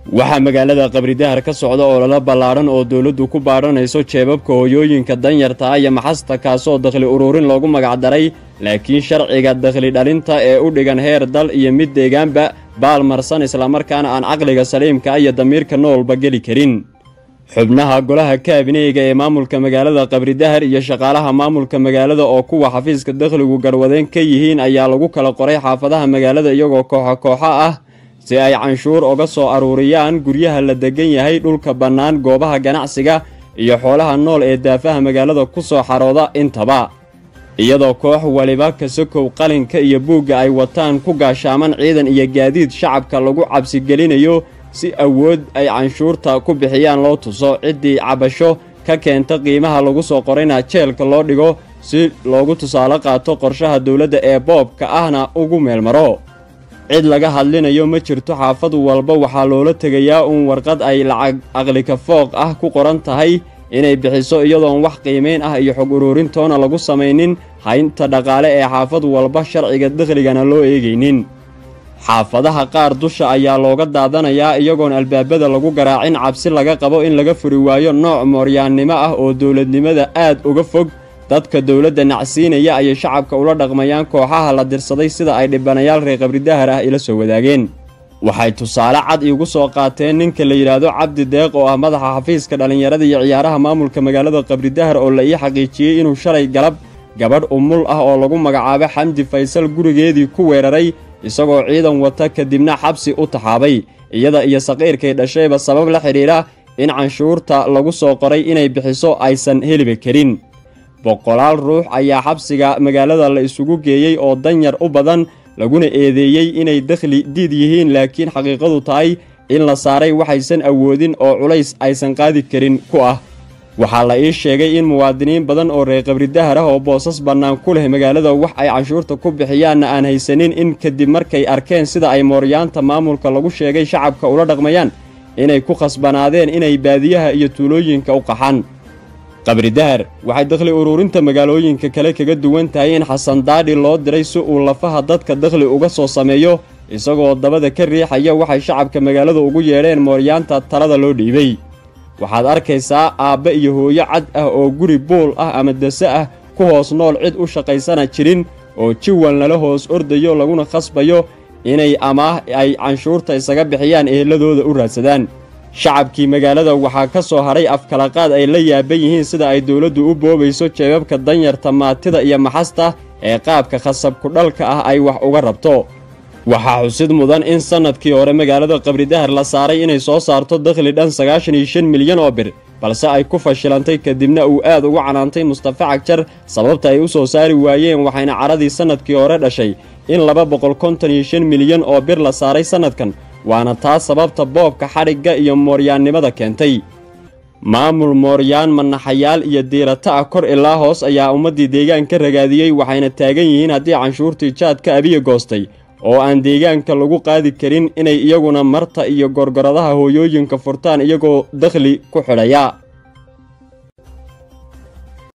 waxaa magaalada qabridahar ka socda ololo ballaadhan oo dowladdu ku baadhanayso jeebabka hooyooyinka danyarta ah iyo maxasta kaasoo dakhli ururin loogu magacdaray laakiin sharciga dakhli dhalinta ee u dhigan heer dal iyo mid deegaanba baalmarsan islamarkaana aan caqliga saliimka iyo damiirka noolba geli karin xubnaha golaha kaabineyga ee maamulka magaalada qabridahar iyo shaqaalaha maamulka magaalada oo kuwa xafiiska dakhligu garwadeen ka yihiin ayaa lagu kala qoray xaafadaha magaalada iyagoo kooxo kooxo ah si ay canshuur uga soo aruuriyaan guryaha la degan yahay dhulka bannaan goobaha ganacsiga iyo xoolaha nool ee daafaha magaalada ku soo xarooda intaba iyadoo koox waliba kasakow qalinka iyo buugga ay wataan ku gaashaaman ciidan iyo gaadiid shacabka lagu cabsigelinayo si awood ay canshuurta ku bixiyaan loo tuso ciddii cabasho ka keenta qiimaha lagu soo qorayna jeelka loo dhigo si loogu tusaale qaato qorshaha dowladda ee boobka ahna ugu meelmaro cid laga hadlinayo ma jirto xaafad walba waxaa loola tegayaa uun warqad ay lacag aqlika fooq ah ku qoran tahay inay bixiso iyadoon wax qiimayn ah iyo xog uruurintoona lagu samaynin haynta dhaqaale ee xaafad walba sharciga dakhligana loo eegaynin xaafadaha qaar dusha ayaa looga daadanayaa iyagoon albaabada lagu garaacin cabsi laga qabo in laga furi waayo nooc mooryaannimo ah oo dowladnimada aad uga fog dadka dowladda nacsiinaya ayay shacabka ula dhaqmayaan kooxaha la dirsaday sida ay dhibanayaal reer qabridahar ah ila soo wadaageen waxay tusaale cad iigu soo qaateen ninka la yidhaahdo cabdi deeq oo ah madaxa xafiiska dhallinyarada iyo ciyaaraha maamulka magaalada qabridahar oo la ii xaqiijiyey inuu shalay galab gabadh umul ah oo lagu magacaabo xamdi faysal gurigeedii ku weeraray isagoo ciidan wata kadibna xabsi u taxaabay iyada iyo saqiirkay dhashayba sabab la xidhiidha in canshuurta lagu soo qoray inay bixiso aysan heliba karin boqolaal ruux ayaa xabsiga magaalada la isugu geeyey oo danyar u badan laguna eedeeyey inay dakhli diid yihiin laakiin xaqiiqadu tahay in la saaray waxaysan awoodin oo culays aysan qaadi karin ku ah waxaa la ii sheegay in muwaadiniin badan oo reer qabridahar ah oo boosas bannaan ku leh magaalada wax ay canshuurta ku bixiyaanna aan haysanin in kadib markay arkeen sida ay mooryaanta maamulka lagu sheegay shacabka ula dhaqmayaan inay ku khasbanaadeen inay baadiyaha iyo tuulooyinka u qaxaan qabridahar waxay dakhli uruurinta magaalooyinka kale kaga duwan tahay in xasan daadhi loo diray si uu lafaha dadka dakhli uga soo sameeyo isagoo dabada ka riixaya waxay shacabka magaalada ugu yeedheen mooryaanta talada loo dhiibay waxaad arkaysaa aabbe iyo hooyo cad ah oo guri buul ah ama dase ah ku hoos nool cid u shaqaysana jirin oo jiwal nala hoos ordayo laguna khasbayo inay amaah ay canshuurta isaga bixiyaan eheladooda u raadsadaan shacabkii magaalada waxaa ka soo hadhay afkalaqaad ay la yaaban yihiin sida ay dowladdu u boobayso jeebabka danyarta maatida iyo maxasta ee qaabka khasabku dhalka ah ay wax uga rabto waxaa xusid mudan in sannadkii hore magaalada qabridahar la saaray inay soo saarto dakhli dhan sagaashan iyo shan milyan oo bir balse ay ku fashilantay kadibna uu aad ugu canaantay mustafa cagjar sababta ay u soo saari waayeen waxayna caradii sannadkii hore dhashay in laba boqol konton iyo shan milyan oo bir la saaray sannadkan waana taa sababta boobka xadhigga iyo mooryaannimada keentay maamul mooryaan manaxayaal iyo diirata ah kor ilaa hoos ayaa ummaddii deegaanka ragaadiyey waxayna taagan yihiin haddii canshuurtii jaadka abiya goostay oo aan deegaanka lagu qaadi karin inay iyaguna marta iyo gorgoradaha hooyooyinka furtaan iyagoo dakhli ku xidhaya